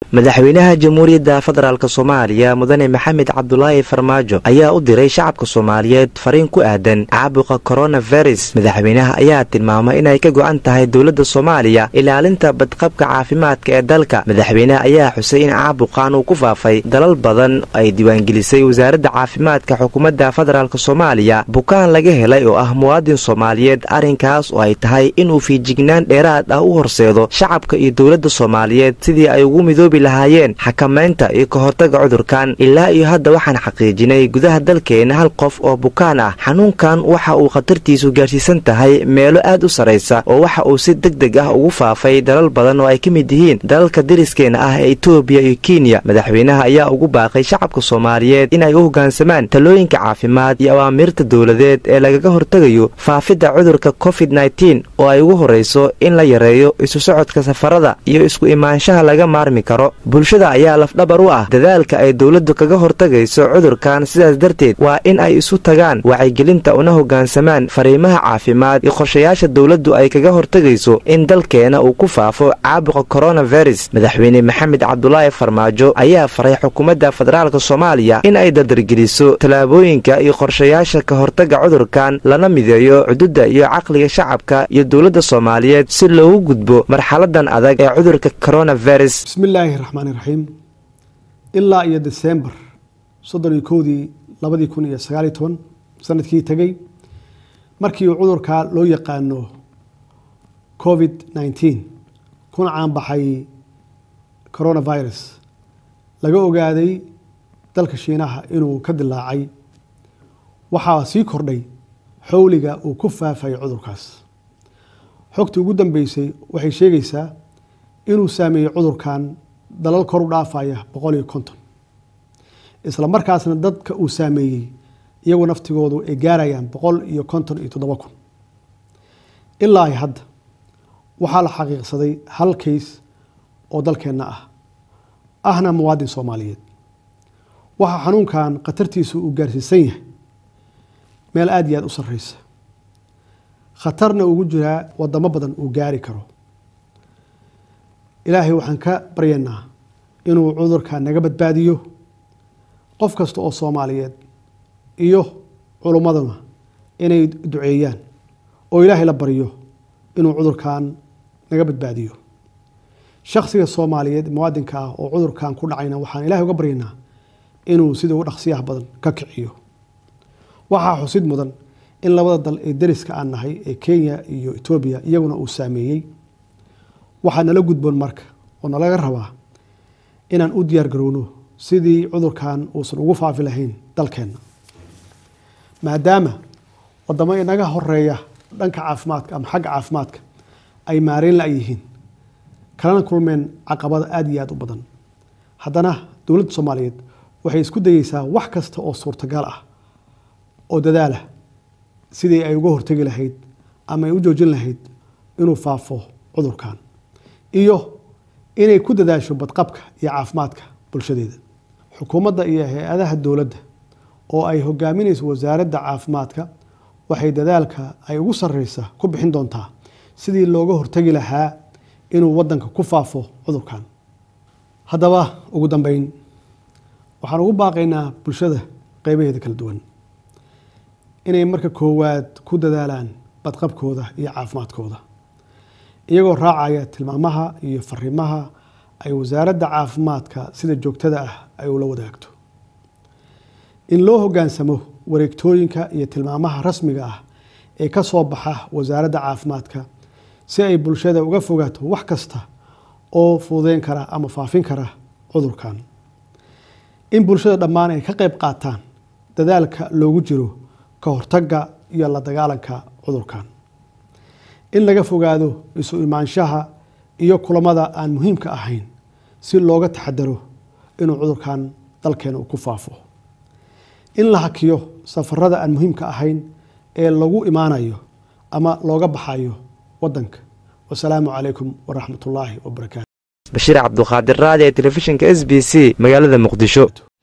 madaxweynaha jamhuuriyadda federaalk soomaaliya mudane maxamed cabdulaahi farmaajo ayaa u diray shacabka soomaaliyeed fariin ku aadan caabuqa koronavirus madaxweynaha ayaa tilmaamay inay ka go'an tahay dowladda soomaaliya ilaalinta badqabka caafimaadka ee dalka madaxweynaha ayaa xusay in caabuqan uu ku faafay dalal badan ay diiwaangelisay wasaaradda caafimaadka xukuumadda federaalk soomaaliya bukaan laga helay oo ah muwaadin soomaaliyeed arrinkaas oo ay tahay inuu fiijignaan dheeraad ah u horseedo shacabka iyo dowladda soomaaliyeed sidii ay ugu midoobi lahaayeen xakamaynta iyo ka hortaga cudurkan ilaa iyo hadda waxaan xaqiijinay gudaha dalkeena hal qof oo bukaan ah xanuunkan waxa uu khatartiisu gaarsiisan tahay meelo aad u sarraysa oo waxa uu si deg deg ah ugu faafay dalal badan oo ay ka mid yihiin dalalka dariskeenna ah ee etoobiya iyo kenya madaxweynaha ayaa ugu baaqay shacabka soomaaliyeed inay u hoggaansamaan talooyinka caafimaad iyo awaamiirta dowladeed ee lagaga hortegayo faafidda cudurka covid nneteen oo ay ugu horrayso in la yareeyo isu socodka safarada iyo isku imaanshaha laga maarmi karo bulshada ayaa lafdhabar u ah dadaalka ay dowladdu kaga hortagayso cudurkan sidaas darteed waa in ay isu tagaan wacyigelinta una hoggaansamaan fariimaha caafimaad iyo qorshayaasha dowladdu ay kaga hortegayso in dalkeena uu ku faafo caabuqa koronavirus madaxweyne maxamed cabdulaahi farmaajo ayaa faray xukuumadda federaalk soomaaliya in ay dardargeliso tallaabooyinka iyo qorshayaasha ka hortaga cudurkan lana mideeyo cududda iyo caqliga shacabka iyo dowladda soomaaliyeed si loogu gudbo marxaladan adag ee cudurka koronavirus bismillaahi raxmaani raxiim ilaa iyo desembar soddon iyo kowdii labadii kun iyo sagaaliyo toban sanadkii tegey markii uu cudurka loo yaqaano covid nneteen kuna caanbaxay coronavirus laga ogaaday dalka shiinaha inuu ka dilaacay waxaa sii kordhay xowliga uu ku faafay cudurkaas xogtii ugu dambeysay waxay sheegaysaa inuu saameeyey cudurkan dalal kor u dhaafaya boqol iyo konton isla markaasna dadka uu saameeyey iyagu naftigoodu ay gaarayaan boqol iyo konton iyo toddoba kun ilaa hadda waxaa la xaqiiqsaday hal kays oo dalkeenna ah ahna muwaadin soomaaliyeed waxaa xanuunkan khatartiisu uu gaarsiisan yahay meel aada iyo aada u sarreysa khatarna ugu jiraa wadamo badan uu gaari karo ilaahay waxaan ka baryaynaa inuu cudurka naga badbaadiyo qof kasta oo soomaaliyeed iyo culummaduna inay duceeyaan oo ilaahay la baryo inuu cudurkan naga badbaadiyo shaksiga soomaaliyeed muwaadinka ah oo cudurkan ku dhacayna waxaan ilahay uga baryaynaa inuu sida ugu dhaqsiyaha badan ka kiciyo waxaa xusid mudan in labada dal ee dariska aan nahay ee kenya iyo etoobiya iyaguna uu saameeyey waxaa nala gudboon marka oo nalaga rabaa inaan u diyaar garowno sidii cudurkan uusan ugu faafi lahayn dalkeenna maadaama wadamo inaga horeeya dhanka caafimaadka ama xagga caafimaadka ay maareyn la yihiin kalana kulmeen caqabada aada iyo aada u badan haddana dowladda soomaaliyeed waxay isku dayeysaa wax kasta oo suurtagal ah oo dadaalah sidii ay uga hortegi lahayd ama ay u joojin lahayd inuu faafo cudurkan iyo inay ku dadaasho badqabka iyo caafimaadka bulshadeeda xukuumadda iyo hay-adaha dowladda oo ay hogaaminayso wasaaradda caafimaadka waxay dadaalka ay ugu sarreysa ku bixin doontaa sidii looga hortegi lahaa inuu waddanka ku faafo cudurkan haddaba ugu dambeyn waxaan ugu baaqaynaa bulshada qeybaheeda kala duwan inay marka koowaad ku dadaalaan badqabkooda iyo caafimaadkooda iyagoo raacaya tilmaamaha iyo fariimaha ay wasaaradda caafimaadka sida joogtada ah ay ula wadaagto in loo hoggaansamo wareegtooyinka iyo tilmaamaha rasmiga ah ee ka soo baxa wasaaradda caafimaadka si ay bulshada uga fogaato wax kasta oo fududeyn kara ama faafin kara cudurkan in bulshada dhammaan ay ka qayb qaataan dadaalka loogu jiro ka hortagga iyo la dagaalanka cudurkan in laga fogaado isu imaanshaha iyo kulamada aan muhiimka ahayn si looga taxadaro inuu cudurkan dalkeena uu ku faafo in la hakiyo safarada aan muhiimka ahayn ee lagu imaanayo ama looga baxayo wadanka wasalaamu calaykum waraxmat ullaahi wabarakaatu bashiir cabduqaadir raadi ee telefishinka s b c magaalada muqdisho